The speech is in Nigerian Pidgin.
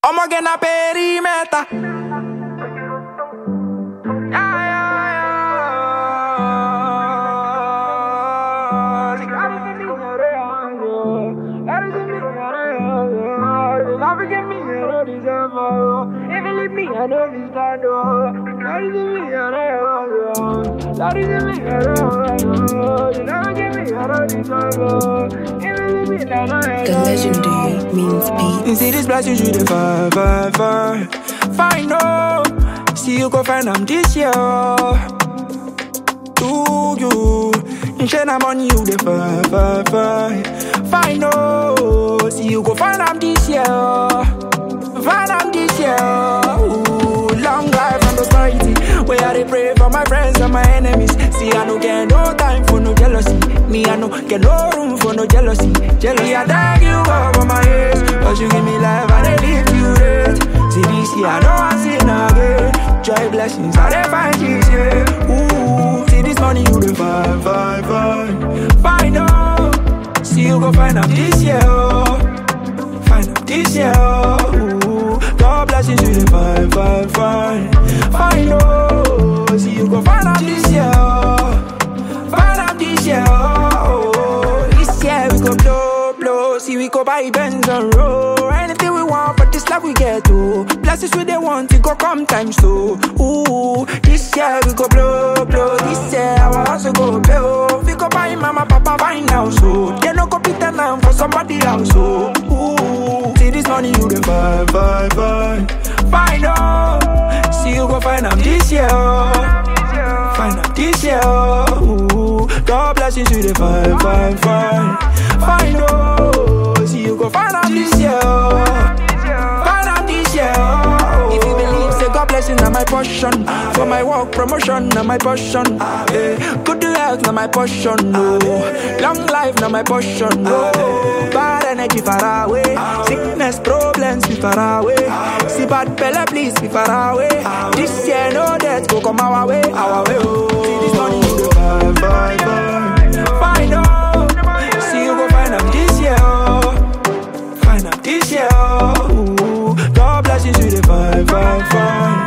I'ma get na perimeter. The legendary means You beats. see this blessing you the fire, fire, fire. Find out. See you go find them this year. Do you? You share them on you the fire, fire, fire. Find out. See you go find them this year. Find them this year. Ooh, long life and prosperity. Where I dey pray for my friends and my enemies. See, I no get no time for no jealousy. Me, I no get no room for no jealousy. Jealousy, I thank you over my ears. Cause you give me life, I dey live you it. See, this year, I know I sin again. Joy blessings, I dey find this year. Ooh, see this money, you dey find, find, find. Find out. See, you go find out this year. oh. Find out this year. Ooh, God blessings, you dey find, find, find. Find out. See, you go find out this year. Find out this year. Oh, this year we go blow, blow. See, we go buy Benz and roll. Anything we want, but this life we get to. Blessings we they want, it go come time so. Ooh, this year we go blow, blow. This year our house we go blow. We go buy mama, papa, fine now so. They no go pretend now for somebody else so. Ooh, see this money you the buy, buy, buy. Find out, see you go find out this year. Find out this year. Ooh, God blessings you the find, find, find. Find out, see you go find out this year. Find out this year. If you believe, say God blessing na my portion. For my work promotion na my portion. Eh, Good health na my portion. No, long life na my portion. No, bad energy far away. Sickness problems be far away. See bad fella please be far away. This year no death go come our way, our way. Oh, see this money you go buy, buy, buy. Find out, see you go find out this year. oh. Find out this year. Ooh, God bless you to the fine, fine, fine.